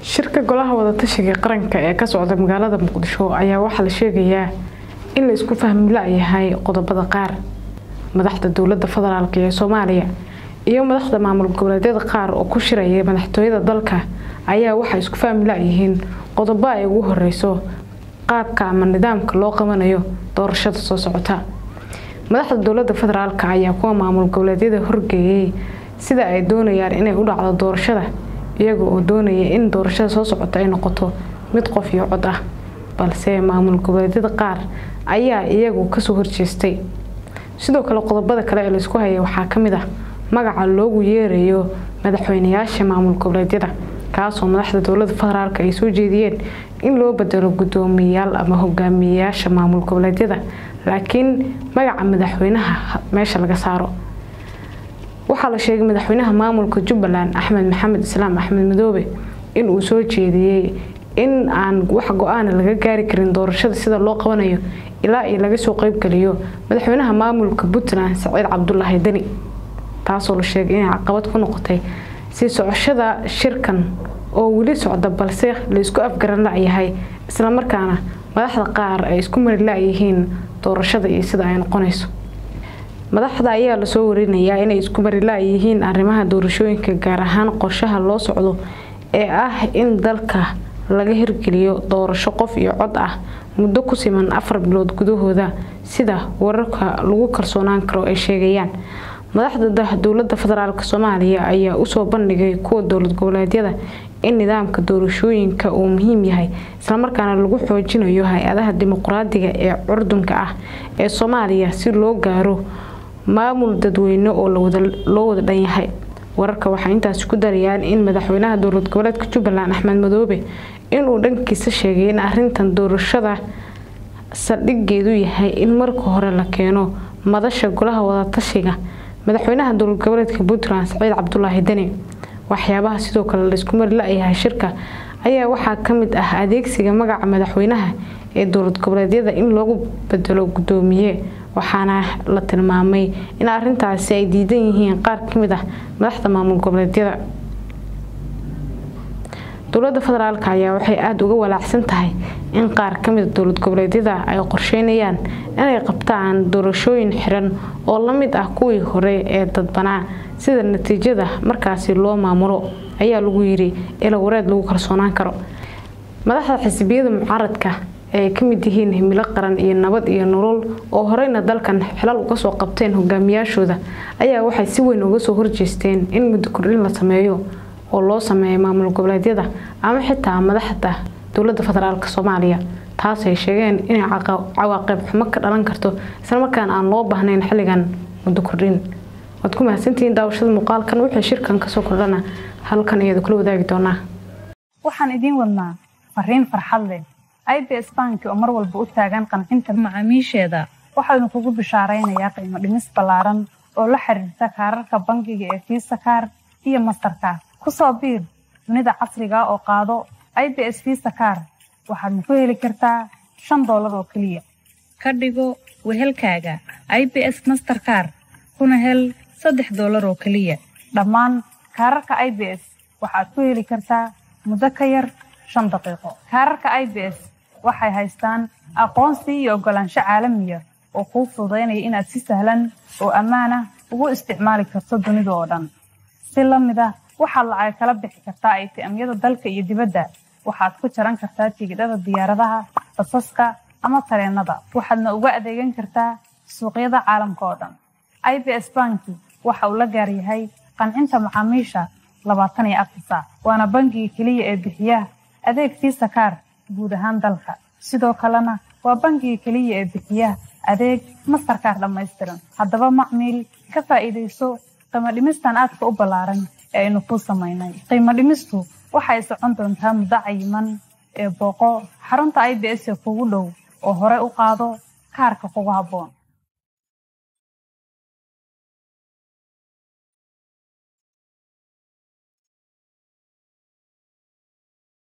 shirka golaha wadatashiga qaranka ee ka socda magaalada muqdisho ayaa waxaa la sheegayaa in la isku fahmi la-yahay qodobada qaar madaxda dowlada federaalk ee soomaaliya iyo madaxda maamul goboleedyada qaar oo ku shiraya madaxtooyada dalka ayaa waxay isku fahmi la-yihiin qodobo ay ugu horeyso qaabka ama nidaamka loo qabanayo doorashada soo socota madaxda dowlada federaalk ayaa kuwa maamul goboleedyada horgeeyay sida ay doonayaan inay u dhacdo doorashada iyaga oo doonaya in doorashada soo socota ay noqoto mid qof iyo cod ah balse maamul goboleedyada qaar ayaa iyagu kasoo horjeestay sidoo kale qodobada kale ee laisku haya waxaa kamid ah magaca loogu yeerayo madaxweynayaasha maamul goboleedyada kaasoo madaxda dowlada federaalk ay soo jeediyeen in loo bedelo gudoomiyayaal ama hogaamiyeyaasha maamul goboleedyada laakiin magaca madaxweynaha meesha laga saaro waxaa la sheegay madaxweynaha maamulka jubbaland axmed maxamed islaam axmed madoobe inuu soo jeediyey in aan wax go-aana laga gaari karin doorashada sida loo qabanayo ilaa iyo laga soo qeybgeliyo madaxweynaha maamulka puntland saciid cabdulaahi deni taasoo la sheegay inay caqabad ku noqotay sii socoshada shirkan oo weli socda balse laisku afgaran la-yahay islamarkaana madaxda qaar ay isku mari la-yihiin doorashada iyo sida ay noqonayso madaxda ayaa lasoo warinayaa inay isku mari la-yihiin arrimaha doorashooyinka gaar ahaan qorshaha loo socdo ee ah in dalka laga hirgeliyo doorasho qof iyo cod ah muddo ku siman afar bilood gudahooda sida wararka lagu kalsoonaan karo ay sheegayaan madaxda dowlada federaalk soomaaliya ayaa usoo bandhigay kuwa dowlad goboleedyada in nidaamka doorashooyinka uu muhiim yahay islamarkaana lagu xoojinayo hay-adaha dimuqraadiga ee curdunka ah ee soomaaliya si loo gaaro maamul dadweyne oo loo wada dhan yahay wararka waxay intaasi ku darayaan in madaxweynaha dowlad goboleedka jubbaland axmed madoobe inuu dhankiisa sheegay in arintan doorashada saldhigeedu yahay in marka hore la keeno madasha golaha wadatashiga madaxweynaha dowlad goboleedka puntland saciid cabdulaahi deni waxyaabaha sidoo kale laisku mari la-yahay shirka ayaa waxaa kamid ah adeegsiga magaca madaxweynaha ee dowlad goboleedyada in loogu bedelo gudoomiye waxaana la tilmaamay in arintaasi ay diidan yihiin qaar kamid ah madaxda maamul goboleedyada dowlada federaalk ayaa waxay aada uga walaacsan tahay in qaar kamida dowlad goboleedyada ay qorsheynayaan inay qabtaan doorashooyin xiran oo lamid ah kuwii hore ee dadbanaa sida natiijada markaasi loo maamulo ayaa lagu yiri ilawareed lagu kalsoonaan karo madaxda xisbiyada mucaaradka ay kamid yihiin himilo qaran iyo nabad iyo nolol oo horeyna dalkan xilal uga soo qabteen hogaamiyaashooda ayaa waxay si weyn uga soo horjeesteen in muddo kordhin la sameeyo oo loo sameeyo maamul goboleedyada ama xitaa madaxda dowlada federaalk soomaaliya taasay sheegeen inay cawaaqib xumo ka dhalan karto islamarkaana aan loo baahnayn xilligan muddo kordhin waad ku mahadsantihiin daawashada muuqaalkan wixii shirkan kasoo kordhana halkan iyada kula wadaagi doonaa waxaan idiin wadnaa fariin farxad leh i b s banki oo mar walba u taagan qancinta macaamiisheeda waxaanu kugu bishaaraynayaa qiimo dhimis ballaaran oo la xiriirta kaararka bangiga ee fiisa kaar iyo mastarkaar kusoo biir dunida casriga oo qaado i b s fiisa kaar waxaadna ku heli kartaa shan doolar oo keliya ka dhigo wehelkaaga i b s masterkaar kuna hel saddex doolar oo keliya dhammaan kaararka i b s waxaad ku heli kartaa muddo ka yar shan daqiiqo kaararka i b s waxay haystaan aqoonsi iyo oggolaansho caalamiya oo kuu fududaynaya inaad si sahlan oo ammaanah ugu isticmaali karto dunida oo dhan si la mid ah waxaad lacag kala bixi kartaa aytiamyada dalka iyo dibadda waxaad ku jaran kartaa tigidhada diyaaradaha basaska ama tareenada waxaadna uga adeegan kartaa suuqyada caalamka oo dhan i b s banki waxa uu la gaar yahay qancinta macaamiisha labaatan iyo afar saac waana bangiga keliya ee bixiya adeeg fiisa kaar guud ahaan dalka sidoo kalena waa bangiga keliya ee bixiya adeeg mastarkaar dhammaystiran haddaba macmiil ka faa'iidayso qiimo dhimistan aadka u ballaaran ee aynu kuu samaynay qiimo dhimistu waxay socon doontaa muddo cayiman ee booqo xarunta i b s ee kugu dhow oo hore u qaado kaarka kugu habboon